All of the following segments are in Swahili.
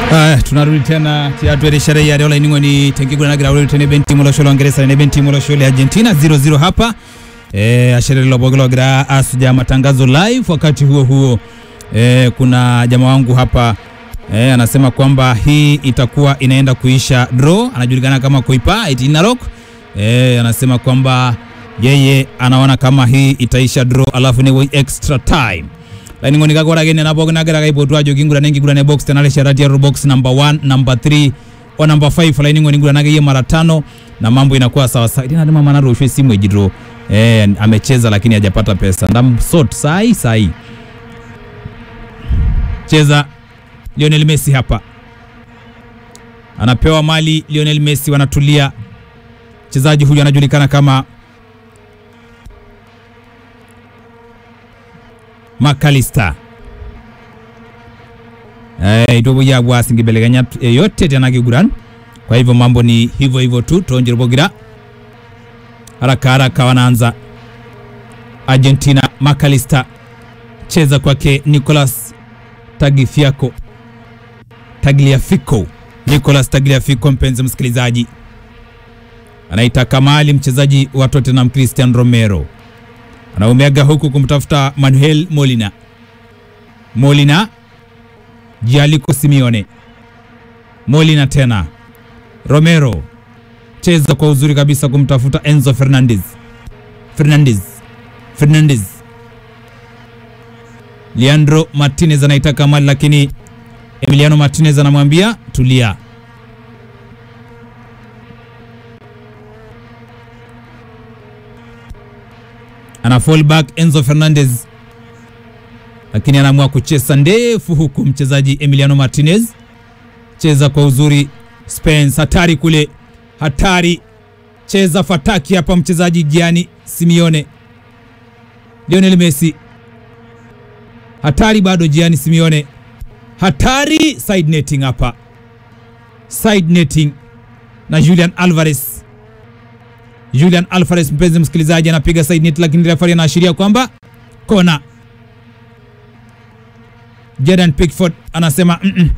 Haya, tunarudi tena tiatwere sherehe ya dola iningoni tenkigulanagira uri tene benti mulosholo Uingereza ne benti mulosholo Argentina 0-0 hapa eh ashere lobogologira asuja matangazo live. Wakati huo huo eh, kuna jamaa wangu hapa eh, anasema kwamba hii itakuwa inaenda kuisha draw. Anajulikana kama Koipa Itinarok eh, anasema kwamba yeye anaona kama hii itaisha draw, alafu ni extra time laini ngoni gakora gene na bogna gara kai potwa jogi ngura nengi ngura ne box tenale sharati ya box number 1 number 3 o number 5 laini ngoni ngura nage mara tano na mambo inakuwa sawa sawa. Ina ndima mana rushwe simu ejidro eh, amecheza lakini hajapata pesa ndam sort sai sai cheza Lionel Messi hapa anapewa mali Lionel Messi, wanatulia. Mchezaji huyu anajulikana kama Makalista eh itobo yabwa asingibeleganya yote tena kiguran. Kwa hivyo mambo ni hivyo hivyo tu tonjerobogira haraka haraka, wanaanza Argentina. Makalista cheza kwake Nicolas Tagliafico, Tagliafico, Nicolas Tagliafico. Mpenzi msikilizaji, anaita Kamali, mchezaji wa Tottenham, Christian Romero anaumeaga huku kumtafuta Manuel Molina. Molina Jaliko Simeone, Molina tena Romero, cheza kwa uzuri kabisa kumtafuta Enzo Fernandez, Fernandez, Fernandez. Leandro Martinez anaitaka mali, lakini Emiliano Martinez anamwambia tulia. ana fall back Enzo Fernandez, lakini anaamua kucheza ndefu huku mchezaji Emiliano Martinez cheza kwa uzuri. Spence hatari kule, hatari cheza fataki hapa, mchezaji Gianni Simeone. Lionel Messi hatari bado, Gianni Simeone hatari, side netting hapa, side netting na Julian Alvarez Julian Alvarez, mpenzi msikilizaji, anapiga side net, lakini referee anaashiria kwamba kona. Jordan Pickford anasema mm -mm.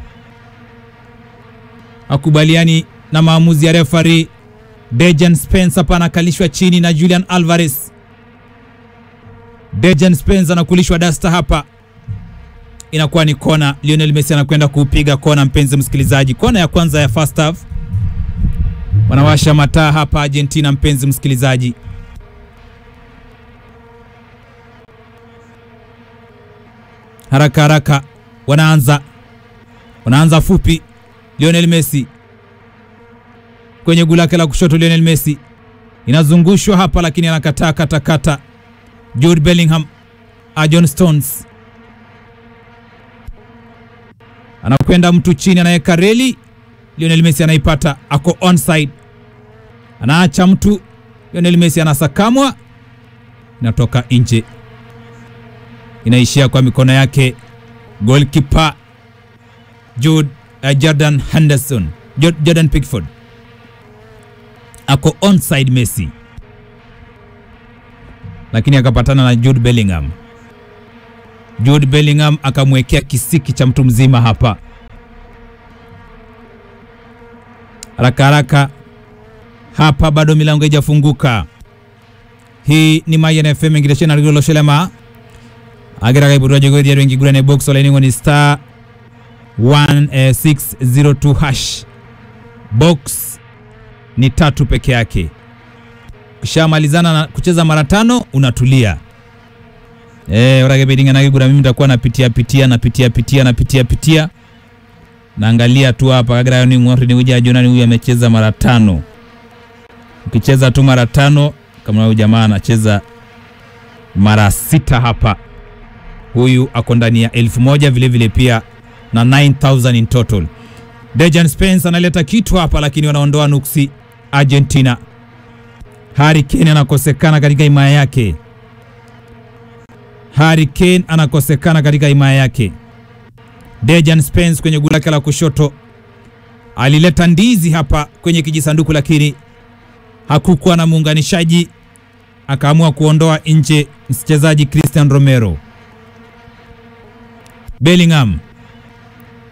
akubaliani na maamuzi ya referee. Dejan Spence hapa anakalishwa chini na Julian Alvarez. Dejan Spence anakulishwa dasta hapa, inakuwa ni kona. Lionel Messi anakwenda kupiga kona, mpenzi msikilizaji, kona ya kwanza ya first half wanawasha mataa hapa Argentina, mpenzi msikilizaji. Haraka haraka wanaanza wanaanza fupi. Lionel Messi kwenye gula lake la kushoto, Lionel Messi inazungushwa hapa, lakini anakataa katakata. Jude Bellingham, John Stones anakwenda mtu chini, anaweka reli Lionel Messi anaipata, ako onside, anaacha mtu. Lionel Messi anasakamwa, inatoka nje, inaishia kwa mikono yake goalkeeper Jude, uh, Jordan Henderson, Jordan Pickford ako onside Messi, lakini akapatana na Jude Bellingham. Jude Bellingham akamwekea kisiki cha mtu mzima hapa haraka haraka hapa, bado milango haijafunguka. Hii ni Mayan FM ngireshena rigolo shelema agira kai budwa jogo dia wengi gurane box ola ni star 1602 hash box ni tatu peke yake. Kishamalizana na kucheza mara tano unatulia. Eh, orage bedinga na gura mimi nitakuwa napitia pitia napitia pitia napitia pitia naangalia tu hapa kagira ni ngori ni uja jona ni huyu amecheza mara tano. Ukicheza tu mara tano kama huyu jamaa anacheza mara sita hapa, huyu ako ndani ya elfu moja vile vile pia na 9000 in total. Dejan Spence analeta kitu hapa, lakini wanaondoa nuksi Argentina. Harry Kane anakosekana katika himaya yake. Harry Kane anakosekana katika himaya yake. Dejan Spence kwenye gula lake la kushoto alileta ndizi hapa kwenye kijisanduku, lakini hakukuwa na muunganishaji, akaamua kuondoa nje mchezaji Christian Romero. Bellingham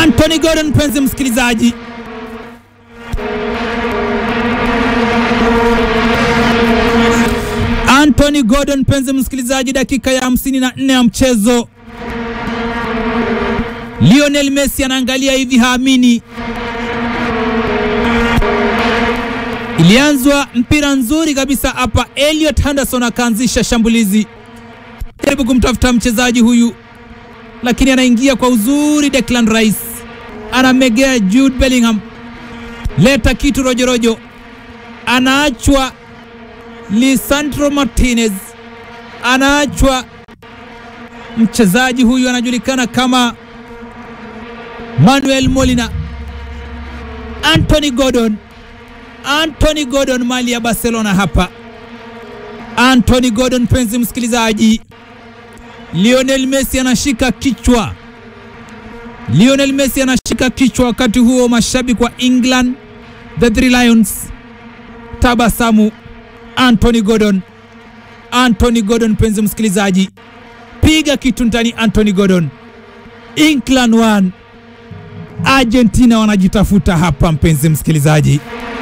Anthony Gordon, mpenzi msikilizaji, Anthony Gordon, mpenzi msikilizaji, dakika ya 54 ya mchezo. Lionel Messi anaangalia hivi, haamini. Ilianzwa mpira nzuri kabisa hapa, Elliot Henderson akaanzisha shambulizi, jaribu kumtafuta mchezaji huyu, lakini anaingia kwa uzuri. Declan Rice anamegea Jude Bellingham, leta kitu rojorojo, anaachwa Lisandro Martinez, anaachwa mchezaji huyu anajulikana kama Manuel Molina. Anthony Gordon, Anthony Gordon mali ya Barcelona hapa. Anthony Gordon, mpenzi msikilizaji, Lionel Messi anashika kichwa, Lionel Messi anashika kichwa. Wakati huo mashabiki wa England the Three Lions tabasamu. Anthony Gordon, Anthony Gordon, mpenzi msikilizaji, piga kitu ndani. Anthony Gordon, England 1 Argentina wanajitafuta hapa, mpenzi msikilizaji.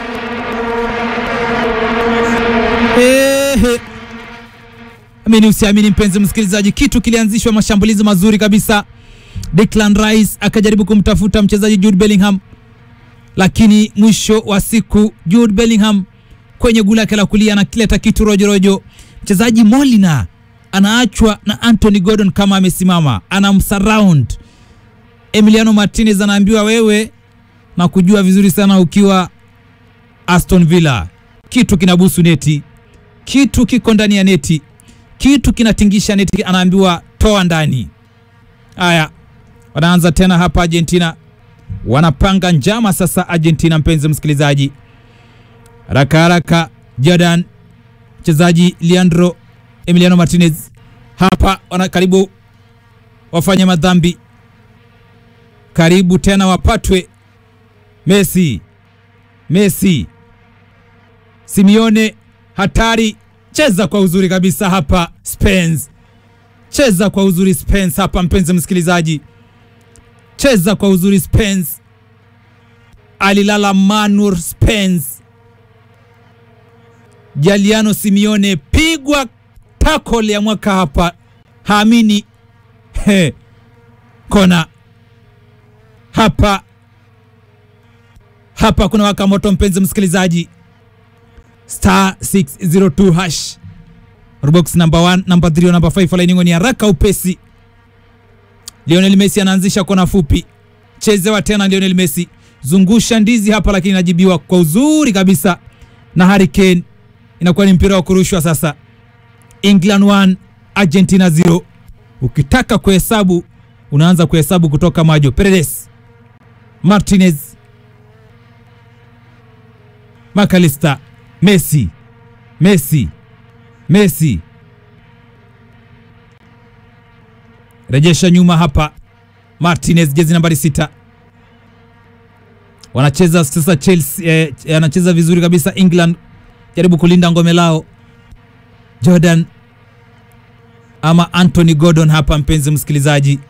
Ehe, amini usiamini, mpenzi msikilizaji, kitu kilianzishwa, mashambulizi mazuri kabisa. Declan Rice akajaribu kumtafuta mchezaji Jude Bellingham, lakini mwisho wa siku Jude Bellingham kwenye gula lake la kulia anakileta kitu rojorojo. Mchezaji Molina anaachwa na Anthony Gordon kama amesimama, anamsurround Emiliano Martinez anaambiwa wewe na kujua vizuri sana ukiwa Aston Villa, kitu kinabusu neti, kitu kiko ndani ya neti, kitu kinatingisha neti, anaambiwa toa ndani. Haya, wanaanza tena hapa Argentina, wanapanga njama sasa. Argentina, mpenzi msikilizaji, haraka haraka, Jordan mchezaji Leandro Emiliano Martinez hapa wana karibu wafanye madhambi karibu tena wapatwe. Messi, Messi, Simeone hatari, cheza kwa uzuri kabisa hapa. Spence, cheza kwa uzuri Spence hapa, mpenzi msikilizaji, cheza kwa uzuri Spence. Alilala Manur Spence, Jaliano Simeone pigwa tackle ya mwaka hapa, haamini he, kona hapa hapa kuna waka moto, mpenzi msikilizaji, star 602 hash Robox number 1 number 3 number 5 laini ni haraka upesi. Lionel Messi anaanzisha kona fupi, chezewa tena Lionel Messi, zungusha ndizi hapa, lakini inajibiwa kwa uzuri kabisa na Harry Kane. Inakuwa ni mpira wa kurushwa sasa. England 1 Argentina 0. Ukitaka kuhesabu unaanza kuhesabu kutoka majo. Paredes Martinez, McAllister, Messi, Messi, Messi, rejesha nyuma hapa. Martinez, jezi nambari sita, wanacheza sasa. Chelsea eh, anacheza vizuri kabisa. England jaribu kulinda ngome lao. Jordan ama Anthony Gordon hapa, mpenzi msikilizaji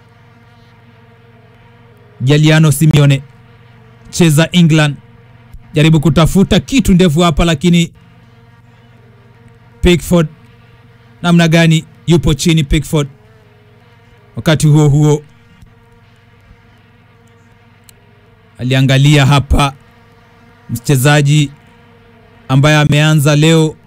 Jaliano Simeone cheza England, jaribu kutafuta kitu ndefu hapa, lakini Pickford namna gani, yupo chini Pickford. Wakati huo huo aliangalia hapa mchezaji ambaye ameanza leo